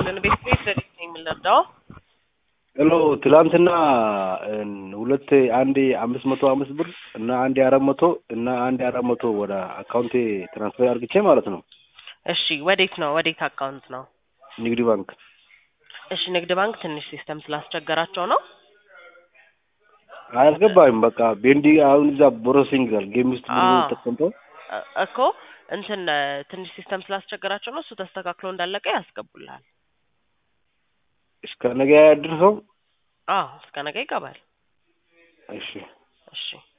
ይስጥልን። ቤት ቤት ለሊት ነው የምንረዳው። ሄሎ ትላንትና ሁለት አንድ አምስት መቶ አምስት ብር እና አንድ አራት መቶ እና አንድ አራት መቶ ወደ አካውንቴ ትራንስፈር አድርግቼ ማለት ነው እሺ፣ ወዴት ነው? ወዴት አካውንት ነው? ንግድ ባንክ እሺ፣ ንግድ ባንክ ትንሽ ሲስተም ስላስቸገራቸው ነው። አያስገባኝም። በቃ ቤንዲ አሁን እዛ ፕሮሰሲንግ ይላል ጌም ውስጥ ብር አዎ። ተቀምጠው እ- እኮ እንትን እ፣ ትንሽ ሲስተም ስላስቸገራቸው ነው። እሱ ተስተካክሎ እንዳለቀ ያስገቡልሃል። እስከ ነገ ያድርሰው። አዎ፣ እስከ ነገ ይገባል። እሺ እሺ